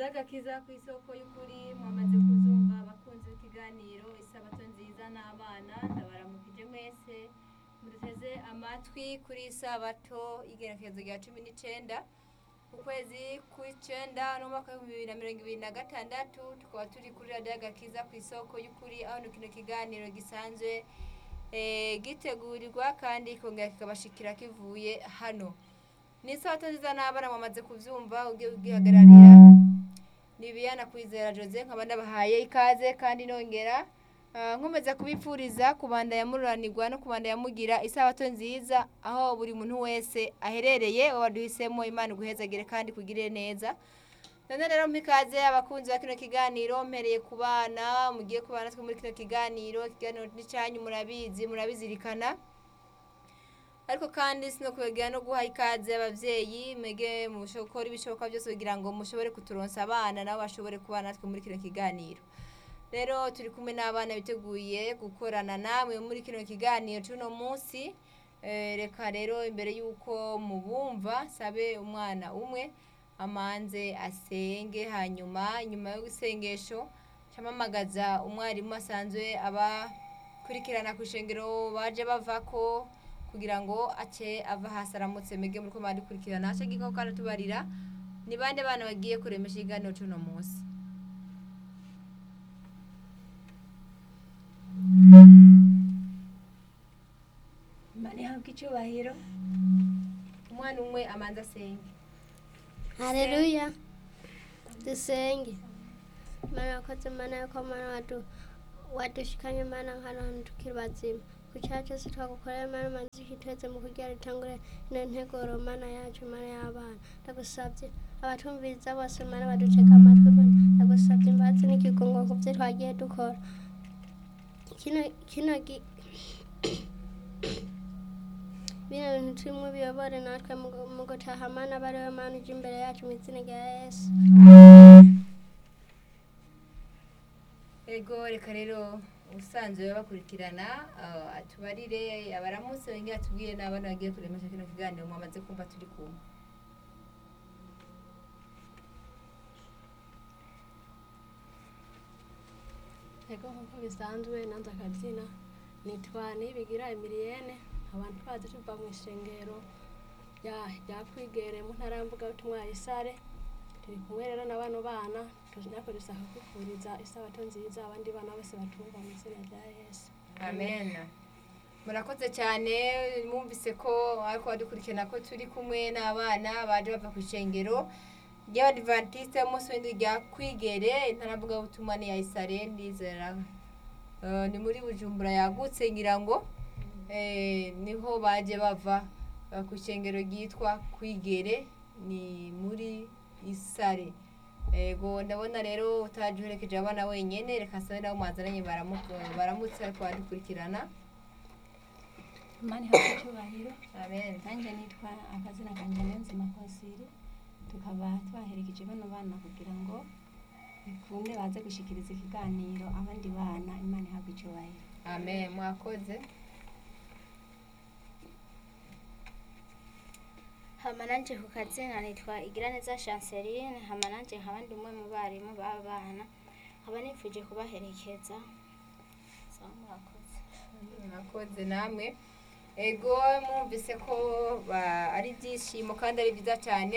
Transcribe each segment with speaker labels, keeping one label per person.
Speaker 1: agakiza ku isoko y'ukuri mwamaze kuzumva abakunzi b'ikiganiro isabato nziza n'abana ndabaramukije mwese muduteze amatwi kuri isabato y'igenekerezo rya cumi n'icenda ukwezi kw'icenda n'umwaka w'ibihumbi bibiri na mirongo ibiri na gatandatu tukaba turi kuri radiyo agakiza ku isoko y'ukuri aho ni kino kiganiro gisanzwe eh, gitegurirwa kandi kikongera kikabashikira kivuye hano ni isabato nziza n'abana mwamaze kuvyumva ugiye ugihagararira ni Biyana Kwizera Jose nkaba ndabahaye ikaze kandi nongera ah, nkomeza kubipfuriza kubandanya mururanirwa no kubandanya mugira isabato nziza aho buri muntu wese aherereye waduhisemo Imana iguhezagire kandi kugire neza none rero mpikaze abakunzi ba kino kiganiro mpereye ku bana mugiye kubana natwe muri kino kiganiro ikiganiro ni cyanyu murabizi murabizirikana ariko kandi sinokwegera no guha ikaze abavyeyi mwege mushokora ibishoboka byose kugira ngo mushobore kuturonsa abana nabo bashobore kubana natwe muri kino kiganiro rero turi kumwe n'abana biteguye gukorana namwe muri kino kiganiro c'uno munsi Eh, reka rero imbere y'uko mubumva sabe umwana umwe amanze asenge hanyuma nyuma y'isengesho camamagaza umwarimu asanzwe abakurikirana ku ishengero baje bavako kugira ngo ace ava hasi aramutse mege muri ko mwarikurikirana ace giko kandi tubarira ni bande bana bagiye kuremesha ikiganiro c'uno munsi
Speaker 2: Imana ihabwe icyubahiro
Speaker 1: umwana umwe amanze asenge
Speaker 3: Haleluya. Dusenge. Mana wakoze mana yuko mana watu wadushikanye mana nkano hantu tukiri bazima ku cyaha cyose twagukorera mana manzi kitweze mu kugira ritangure ino nteguro mana yacu mana y'abana ndagusabye abatumviriza bose mana baduceka amatwi mana ndagusabye imbabazi n'ikigongo ku byo twagiye dukora kino kino gi bino bintu turimo biyobore natwe mu- mu gutaha mana bariwe mana uje imbere yacu mu izina rya yesu
Speaker 1: ego reka rero ubusanzwe bakurikirana ah, atubarire abaramutse wengere atubwire n'abana bagiye kuremesha kino kiganiro mwamaze kumva turi kumwe
Speaker 4: Ego nk'uko bisanzwe nanze akabyina nitwa Nibigira Emilienne abantu twaje tuva mu ishengero rya rya kwigere mu ntara ya Mvugabutumwa ya Isare turi kumwe rero na bano bana tujako dusaka kwifuriza isabato nziza abandi bana bose batumva mu izina rya Yesu
Speaker 1: amen murakoze cyane mwumvise ko ariko badukurikirana ko turi kumwe n'abana baje bava ku ishengero ry'abadivantisite umunsi w'indi rya kwigere intaravuga butumwa ni ya isare ndizera Eh, ni muri bujumbura yagutse ngira ngo eh, niho baje bava eh, ku ishengero ryitwa kwigere ni muri isare ego ndabona rero utaje uherekeje abana wenyene reka sabe nabo mwazananye baramu- baramutse ariko baradukurikirana
Speaker 2: Imana ihabwe icyubahiro
Speaker 1: amen
Speaker 2: nanjye nitwa akazina kanjye Niyonzima Konsiri tukaba twaherekeje bano bana kugira ngo bikunde baze gushikiriza ikiganiro abandi bana Imana ihabwe icyubahiro
Speaker 1: amen mwakoze
Speaker 5: hama nanje ku kazina nitwa Igiraneza Chanceline hama nanje nkaba ndi umwe mu barimu b'abana nkaba nifuje kubaherekeza sawa murakoze
Speaker 1: mwakoze namwe ego mwumvise ko ba- ari ibyishimo kandi ari byiza cyane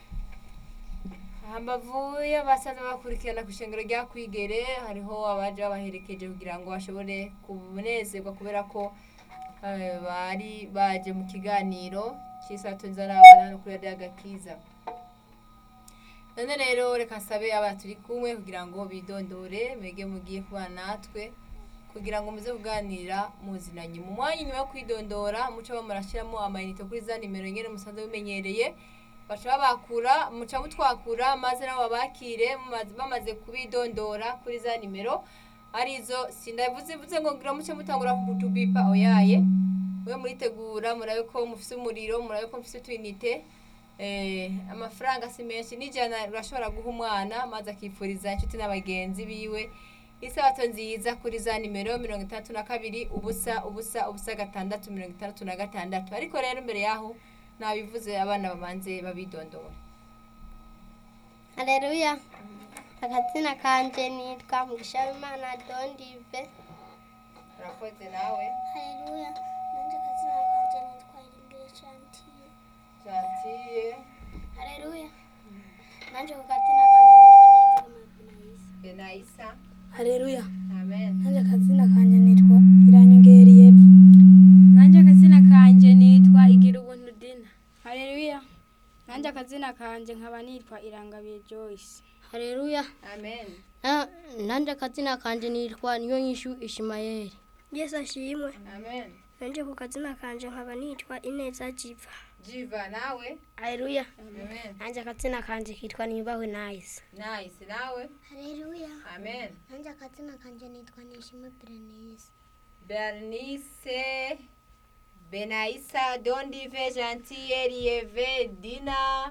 Speaker 1: hambavu y'abasaza bakurikirana ku ishengero rya kwigere hariho abaje babaherekeje kugira ngo bashobore kunezerwa kubera ko eh, bari baje mu kiganiro cy'isato nzarabana no kuri radiyo agakiza none rero reka nsabe aba turi kumwe kugira ngo bidondore mwege mugiye kubana natwe kugira ngo muze kuganira muzinanye mu mwanya nyuma yo kwidondora muca murashyiramo amayinite kuri za nimero nyine musanzwe bimenyereye baca babakura muca mutwakura maze nabo babakire mumaze- bamaze kubidondora kuri za nimero arizo sindavuze mvuze ngo ngira muce mutangura kutubipa oyaye mwe muritegura murabe ko mufise umuriro murabe ko mufise utwinite eh, amafaranga si menshi n'ijana urashobora guha umwana maze akifuriza inshuti n'abagenzi biwe isabato nziza kuri za nimero mirongo itandatu na kabiri ubusa ubusa ubusa gatandatu mirongo itandatu na gatandatu ariko rero mbere yaho nabivuze abana babanze babidondora
Speaker 3: Haleluya. akazina kanje nitwa mugishabimana dondive
Speaker 1: urakoze nawe
Speaker 3: haleluya nanje akazina kanje nitwa irimbere chantiye
Speaker 1: jantiye
Speaker 3: haleluya nanje ku kazina kanje nitwa nizigama benayisa
Speaker 1: benayisa
Speaker 4: haleluya
Speaker 1: amen
Speaker 4: nanjye akazina kanjye nitwa iranyongereye
Speaker 6: nanjye akazina kanje nitwa igira ubuntu dina
Speaker 7: Haleluya. Nanjye akazina kanje nkaba nitwa Irangabiye Joyce.
Speaker 3: haleluya
Speaker 1: amen
Speaker 3: Na- nanje akazina kanje nitwa niyo nyishu ishimayeli
Speaker 8: yesu ashimwe
Speaker 1: amen
Speaker 8: nanje ku kazina kanje nkaba nitwa ineza jiva
Speaker 1: jiva nawe
Speaker 8: haleluya
Speaker 1: amen
Speaker 8: nanje akazina kanje kitwa niyubahwe nayisi
Speaker 1: nice nawe
Speaker 3: haleluya
Speaker 1: amen
Speaker 3: nanje akazina kanje nitwa nishimwe berenise
Speaker 1: bernice benayisa dondive jantiye rieve dina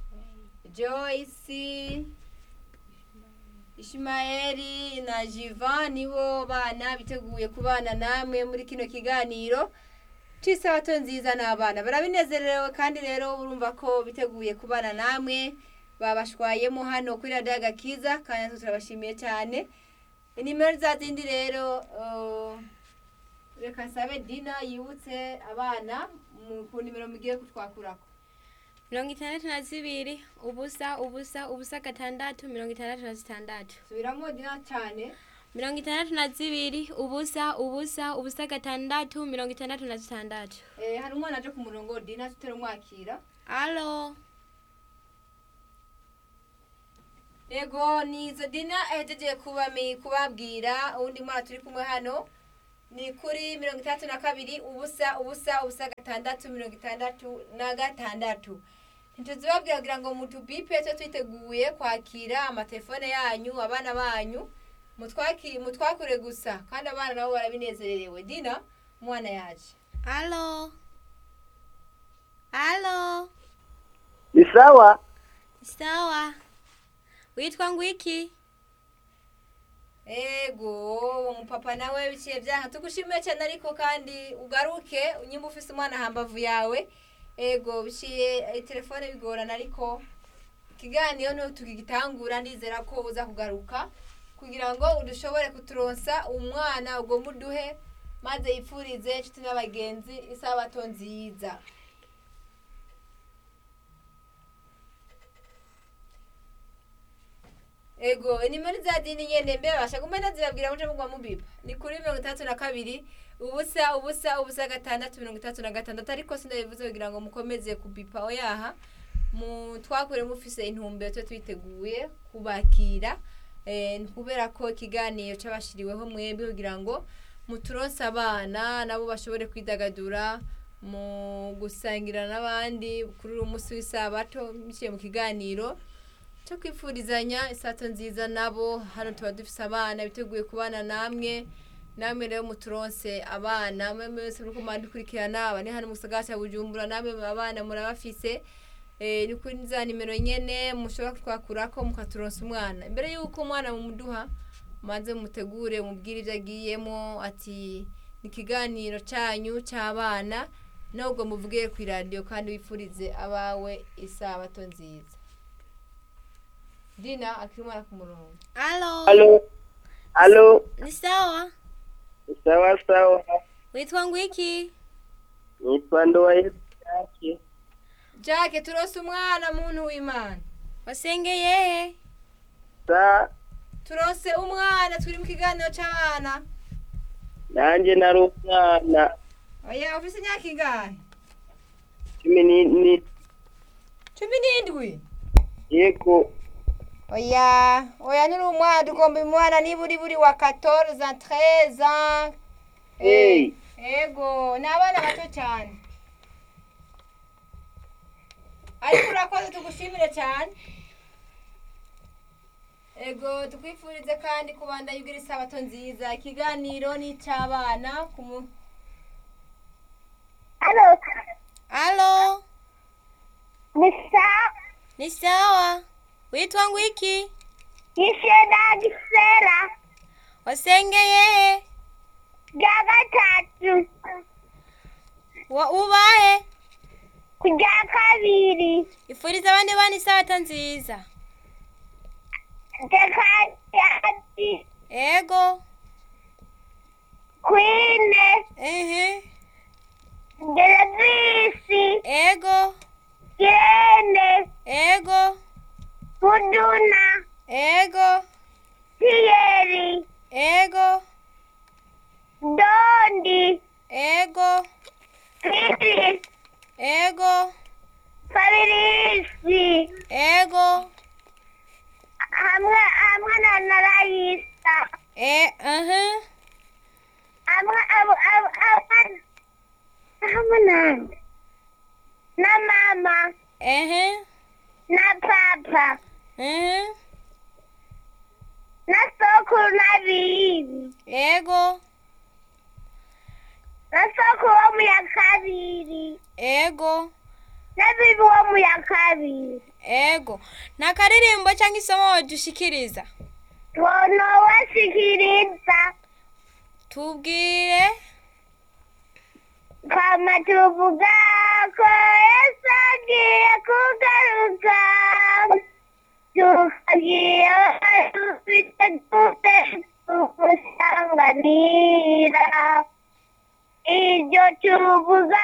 Speaker 1: joyce ishimayeli na jivan nibo bana biteguye kubana namwe muri kino kiganiro c'isabato nziza n'abana barabinezerewe kandi rero urumva ko biteguye kubana namwe babashwayemo hano kuri radiyo agakiza kandi natwe turabashimiye cyane inimero za zindi rero uh, reka nsabe dina yibutse abana mu- ku nimero mugiye kutwakurako
Speaker 6: mirongo itandatu na zibiri ubusa ubusa ubusa gatandatu mirongo itandatu na zitandatu
Speaker 1: subiramo dina cyane
Speaker 6: mirongo itandatu na zibiri ubusa ubusa ubusa gatandatu mirongo itandatu na zitandatu
Speaker 1: eh, hari umwana aje ku murongo dina tutarumwakira
Speaker 6: alo
Speaker 1: yego ni izo dina ahejeje kubami kubabwira uwundi mwana turi kumwe hano ni kuri mirongo itandatu na kabiri ubusa ubusa ubusa gatandatu mirongo itandatu na gatandatu ntituzibabwira kugira ngo mutubipe twe twiteguye kwakira amatelefone yanyu abana banyu mutwaki mutwakure gusa kandi abana nabo barabinezererewe dina umwana yaje
Speaker 6: alo alo
Speaker 9: Ni sawa?
Speaker 6: sawa witwa ngwiki
Speaker 1: ego umupapa nawe biciye byanka tugushimiye cyane ariko kandi ugaruke nyimba ufise umwana hambavu yawe ego biciye eh, telefone bigorana ariko ikiganiro niho tukigitangura ndizera ko uza kugaruka kugira ngo udushobore kuturonsa umwana ugomba uduhe maze yipfurize inshuti n'abagenzi isabato nziza ego nimero za dini nyene mbe basha kumena zibabwira muje mugwa mubiba ni kuri mirongo itandatu na kabiri ubusa ubusa ubusa gatandatu mirongo itandatu na gatandatu ariko sindabivuze kugira ngo mukomeze kubipa oyaha mu twakure mufise intumbero twe twiteguye kubakira eh, kubera ko ikiganiro c'abashiriweho mwembi kugira ngo muturonse abana nabo bashobore kwidagadura mu gusangira n'abandi kuri uyu munsi w'isabato biciye mu kiganiro cyo kwifurizanya isato nziza nabo hano tuba dufise abana biteguye kubana namwe namwe rero muturonse abana mwe mwese muriko mwandukurikirana aba ni hano mu gisagara cya bujumbura namwe abana murabafise eh, ni kuri za nimero nyene mushobora kutwakurako mukaturonsa umwana imbere y'uko umwana mumuduha maze mutegure mubwire ibyo agiyemo ati ni ikiganiro cyanyu cy'abana nubwo muvuge ku iradiyo kandi wifurize abawe isabato nziza dina akiri umwana ku murongo
Speaker 6: alo
Speaker 9: Halo. Halo.
Speaker 6: ni sawa
Speaker 9: Sawa sawa.
Speaker 6: witwa ngwiki
Speaker 9: Nitwa Ndoa yake.
Speaker 1: jake turose umwana muntu w'imana
Speaker 6: wasengeye he
Speaker 9: Sa
Speaker 1: turose umwana turi mu kiganiro cy'abana
Speaker 9: nanje nari umwana
Speaker 1: oya ufise imyaka ingahe
Speaker 9: cumi ni- ni
Speaker 1: cumi n'indwi
Speaker 9: yego
Speaker 1: oya oya nuri umwana tugomba umwana niba uri buri wa 14 13
Speaker 9: Hey.
Speaker 1: ego ni abana bato cyane ariko urakoze tugushimire cyane ego tukwifurize kandi kubanda yugira isabato nziza ikiganiro ni icy'abana ku mu
Speaker 6: alo
Speaker 3: ni sawa
Speaker 6: ni sawa witwa ngwiki
Speaker 3: yishe na gisera
Speaker 6: wasengeye he
Speaker 3: rya gatatu
Speaker 6: wa ubahe
Speaker 3: ku rya kabiri
Speaker 6: ifuriza abandi bana isabato nziza
Speaker 8: Dekayati.
Speaker 6: ego
Speaker 8: Kwine.
Speaker 6: ehe
Speaker 8: Gelavisi.
Speaker 6: ego
Speaker 8: Kirene.
Speaker 6: ego
Speaker 8: Kuduna.
Speaker 6: ego
Speaker 8: Tieri.
Speaker 6: ego
Speaker 8: Dondi.
Speaker 6: ego
Speaker 8: Fili.
Speaker 6: ego
Speaker 8: Fabirisi.
Speaker 6: ego
Speaker 8: Hamwe hamwe na Narayisa.
Speaker 6: e aha
Speaker 8: Hamwe hamwe hamwe hamwe nande. Na mama.
Speaker 6: ehe
Speaker 8: Na papa.
Speaker 6: ehe
Speaker 8: Na sokuru na bibi.
Speaker 6: ego
Speaker 8: Na sokuru wo mu ya kabiri.
Speaker 6: ego
Speaker 8: Na bibi wo mu ya kabiri.
Speaker 6: ego na karirimbo cyangwa isomo wadushikiriza
Speaker 8: Twono wasikiriza.
Speaker 6: tubwire
Speaker 8: Kama tuvuga ko Yesu agiye kugaruka. Tukagiye dufite dute tumusanganira. Ibyo tuvuga